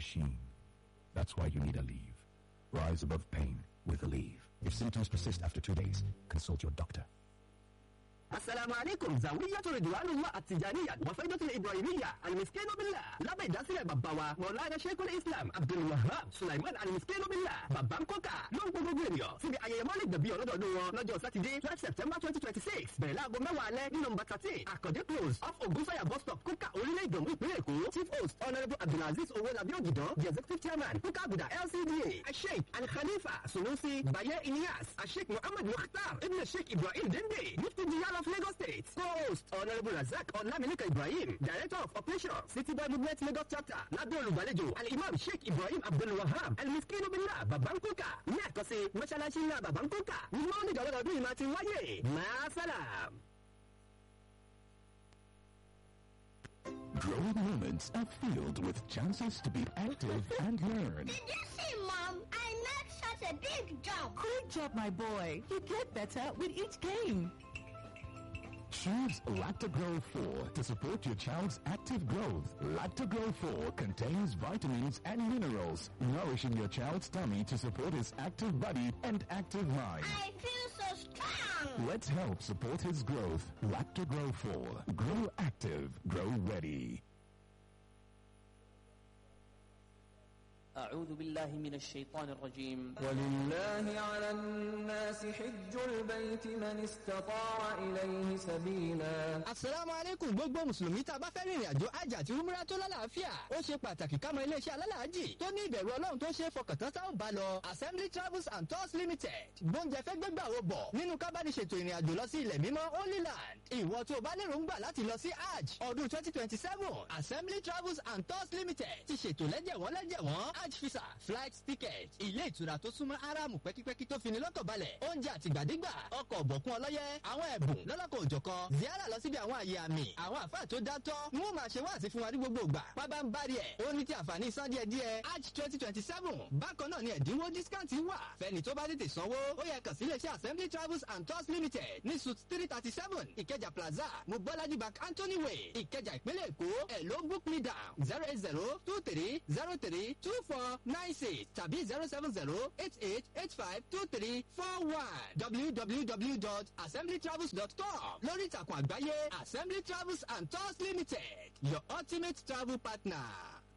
machine. That's why you need Aleve. Rise above pain with Aleve. If symptoms persist after two days, consult your doctor. asalaamu aleykum zawiyatu ridwanullah atijaniya wafaidatul ibrahimiya almiskinu billah lábẹ́ ìdásílẹ̀ bàbá wa mọ̀lára sheikul islam abdulwahab sulaiman almiskinu billah bàbá ń kọ́kà ló ń gbogbo ènìyàn síbi ayẹyẹ mọ́lẹ̀ dàbí ọlọ́dọọdún wọn lọ́jọ́ sátidé twelve september twenty twenty six bẹ̀rẹ̀ láago mẹ́wàá alẹ́ ní nọmba thirteen àkàndé close off ogunsanya bus stop kúkà orílẹ̀ ìdòmú ìpínlẹ̀ èkó chief host honourable abdulaziz owolabi ogidan the executive chairman kúkà abuda lcda asheik alkhalifa sunusi baye ilyas asheik muhammad mukhtar ibn sheik ibrahim dende mufti diyar of lagos state co-host honourable razak olamileka ibrahim director of operations city boy movement lagos chapter lábẹ́ olùgbàlejò alimam sheik ibrahim abdulwahab almiskinu billah babankoka ní àkọsí mọ́ṣáláṣí ńlá babankoka ní mọ́ọ̀nì dọ̀lọ́dọ̀dún yìí máa ti wáyé maasalam. Growing moments are filled with chances to be active and learn. Did you see, Mom? I made such a big jump. Good job, my boy. You get better with each game. Choose Lactogro 4 to support your child's active growth. Lactogro 4 contains vitamins and minerals, nourishing your child's tummy to support his active body and active mind. I feel so strong. Let's help support his growth. Lactogro 4. Grow active. Grow ready. أعوذ بالله من الشيطان الرجيم ولله على الناس حج البيت من استطاع إليه سبيلا asalaamu aleykum gbogbo mùsùlùmí tá a bá fẹ́ rìnrìn àjò àjà àti umra tó lálàáfíà ó ṣe pàtàkì ká mọ iléeṣẹ́ alálàájì tó ní ìbẹ̀rù ọlọ́run tó ṣe é fọkàntán tá ò bá lọ assembly travels and tours limited gbóúnjẹ fẹ́ gbégbà wo bọ̀ nínú kábàdì ṣètò ìrìn àjò lọ sí ilẹ̀ mímọ́ holy land ìwọ tó o bá lérò ń gbà láti lọ sí hajj ọdún twenty twenty seven assembly travels and tours limited ti ṣètò lẹ́jẹ̀wọ́n lẹ́jẹ̀wọ́n hajj visa flight ticket ilé ìtura tó súnmọ́ aráàmù pẹ́kípẹ́kí tó fini lọ́kàn balẹ̀ oúnjẹ àtìgbàdégbà ọkọ̀ ọ̀bọ̀kún ọlọ́yẹ àwọn ẹ̀bùn lọ́lọ́kọ̀ òjọ̀kan ziara lọ síbi àwọn àyè àmì àwọn àfáà tó dátọ́ ni wọ́n máa ṣe wáàsí fún wa ní gbogbo ìgbà pábá ń bari ẹ̀ ó ní ti àǹfààní san díẹ̀ díẹ̀ hajj twenty twenty seven bákan náà ni ẹ̀dínwó discount wà fẹ́ni tó bá tètè sanwó ó yẹ kàn sí iléeṣẹ́ assembly travels and tours limited ní suit three thirty seven ìkẹjà plaza mobolaji bank anthony way ìkẹjà ìpínlẹ̀ èkó ẹ̀ ló book me down zero eight zero two three zero three two four nine six tàbí zero seven zero eight eight eight five two three four one www.assemblytravels.com lórí ìtàkùn àgbáyé assembly travels and tours limited your ultimate travel partner.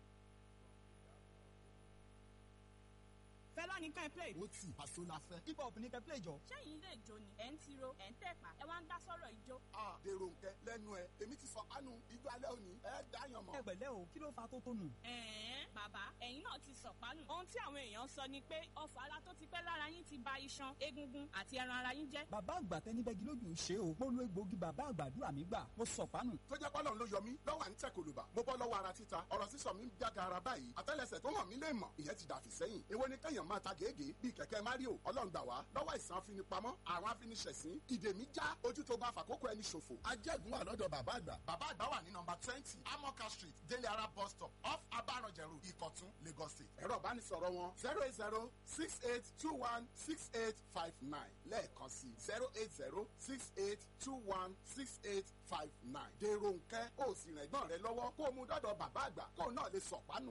fẹ́lá ní kẹ́ play. ó tì àṣọ la fẹ́. hip hop ní kẹ́ play jọ. sẹ́yìn ilé ìjó ni ẹ̀ ń tiro ẹ̀ ń tẹ̀pá ẹ̀ wá ń dá sọ́rọ̀ ìjó. a dèrò nkẹ lẹ́nu ẹ èmi ti sọ kánú ijó alẹ́ òní ẹ dáyàn mọ́. ẹ pẹ̀lẹ́ o kí ló fa tó tónù. ẹ̀ẹ́n bàbá ẹ̀yin náà ti sọ̀pánù. ohun tí àwọn èèyàn sọ ni pé ọfà ara tó ti pẹ́ lára yín ti ba iṣan egungun àti ẹran ara yín jẹ́. bàbá àgbà tẹni bẹ́gi lójú ṣe o mo lo egbòogi bàbá àgbàdúrà mi gbà mo sọ̀pánù. tó jẹ́ pọ́lọ́n ló yọ mí lọ́wọ́ à ń tẹ̀ kòlùbà mo bọ́ lọ́wọ́ ara títa ọ̀rọ̀ sísọ mi ń jáde ara báyìí àtẹ́lẹsẹ̀ tó hàn mí lè mọ̀ ìyẹn ti dàfí sẹ́yìn èwo ni kẹ́yàn máa ta gègé bíi kẹ̀kẹ́ mario ọlọ́run gbà wá lọ́wọ́ ìsàn afinipamọ́ àwọn afiniṣẹ̀sín ìdè mi já ojú tó bá fàkókò ẹni ṣòfò ajẹ́gun wà lọ́dọ̀ bàbá àgbà bàbá àgbà wà ní nọmba twenty amoka street délé ara bus stop off abaranjẹrù ìkọ̀tún lagos state ẹ̀rọ ìbánisọ̀rọ̀ wọn zero eight zero six eight two one six eight five nine lẹ́ẹ̀kan sí zero eight zero six eight two one six eight five nine dèrò nkẹ́ ó sì rìn ẹ̀gbọ́n rẹ lọ́wọ́ kó o mú dọ́dọ̀ bàbá àgbà kó o náà lè sọ̀pánù.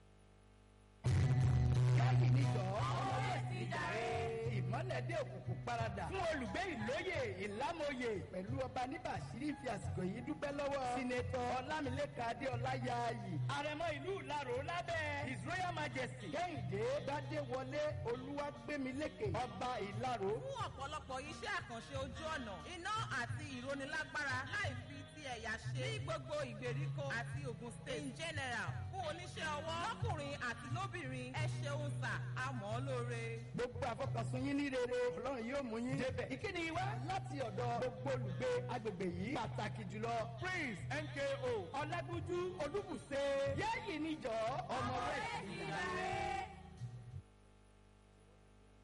káyì ní jọ ọmọdé sí jàre ìmọ̀lẹ̀ dé òkùnkùn paradà fún olùgbé ìlóye ìlámòye pẹ̀lú ọba níbàṣírí fi àsìkò yìí dúpẹ́ lọ́wọ́ sinetọ ọlámilẹ́ka adéọlá yaayi àrẹ̀mọ ìlú ìlarò lábẹ́ his royal majesty kẹ́hìndé gbadéwọlé olúwàgbémilékè ọba ìlarò. fún ọ̀pọ̀lọpọ̀ iṣẹ́ àkànṣe ojú ọ̀nà iná àti ìrónilágbára láì fi ti ẹ̀yà ṣe ní gbogbo ìgbèríko àti ogun state in general fún oníṣẹ́ ọwọ́ lọ́kùnrin àti lóbìnrin ẹ ṣeun sà àmọ́ lóore. gbogbo àfọkànsùn yín ní rere ọlọ́run yóò mú yín débẹ̀. ìkíni wá láti ọ̀dọ̀ gbogbo olùgbé agbègbè yìí pàtàkì jùlọ prince nko ọlágúnjú olúbùṣe yẹ́yì níjọ́ ọmọ rẹ̀ sí i.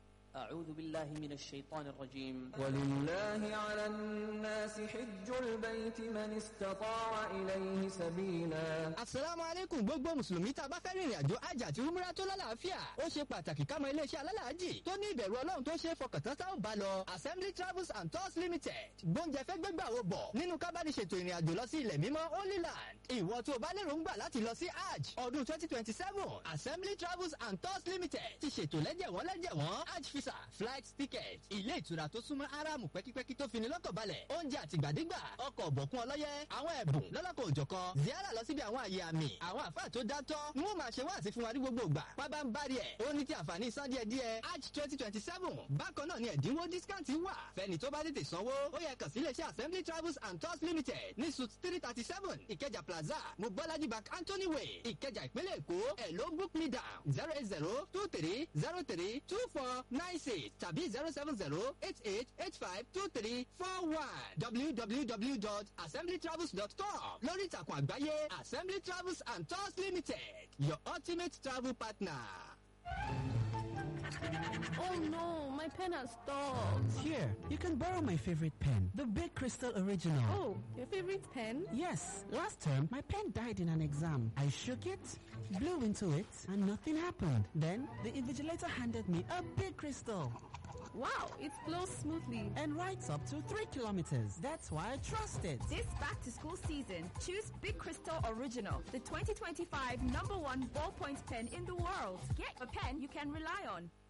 أعوذ بالله من الشيطان الرجيم ولله على الناس حج البيت من استطاع إليه سبيلا asalaamu aleykum gbogbo mùsùlùmí tá a bá fẹ́ rìnrìn àjò àjà àti umra tó lálàáfíà ó ṣe pàtàkì ká mọ iléeṣẹ́ alálàájì tó ní ìbẹ̀rù ọlọ́run tó ṣe é fọkàntán tá ò bá lọ assembly travels and tours limited gbóúnjẹ fẹ́ gbégbà wo bọ̀ nínú kábàdì ṣètò ìrìn àjò lọ sí ilẹ̀ mímọ́ holy land ìwọ tó o bá lérò ń gbà láti lọ sí hajj ọdún twenty twenty seven assembly travels and tours limited ti ṣètò lẹ́jẹ̀wọ́n lẹ́jẹ̀wọ́n hajj visa flight ticket ilé ìtura tó súnmọ́ aráàmù pẹ́kípẹ́kí tó fini lọ́kàn balẹ̀ oúnjẹ àtìgbàdégbà ọkọ̀ ọ̀bọ̀kún ọlọ́yẹ àwọn ẹ̀bùn lọ́lọ́kọ̀ òjọ̀kan ziara lọ síbi àwọn àyè àmì àwọn àfáà tó dátọ́ ni wọ́n máa ṣe wáàsí fún wa ní gbogbo ìgbà pábá ń bá rí ẹ̀ ó ní ti àǹfààní san díẹ̀ díẹ̀ hajj twenty twenty seven bákan náà ni ẹ̀dínwó discount wà fẹ́ni tó bá tètè sanwó ó yẹ kàn sí iléeṣẹ́ assembly travels and tours limited ní suit three thirty seven ìkẹjà plaza mobolaji bank anthony way ìkẹjà ìpínlẹ̀ èkó ẹ̀ ló book me down zero eight zero two three zero three two four nine six tàbí zero seven zero eight eight eight five two three four one www.assemblytravels.com lórí ìtàkùn àgbáyé assembly travels and tours limited your ultimate travel partner. Oh no, my pen has stopped. Here, you can borrow my favorite pen, the Big Crystal Original. Oh, your favorite pen? Yes, last term my pen died in an exam. I shook it, blew into it, and nothing happened. Then the invigilator handed me a Big Crystal. Wow, it flows smoothly and writes up to three kilometers. That's why I trust it. This back to school season, choose Big Crystal Original, the 2025 number one ballpoint pen in the world. Get a pen you can rely on.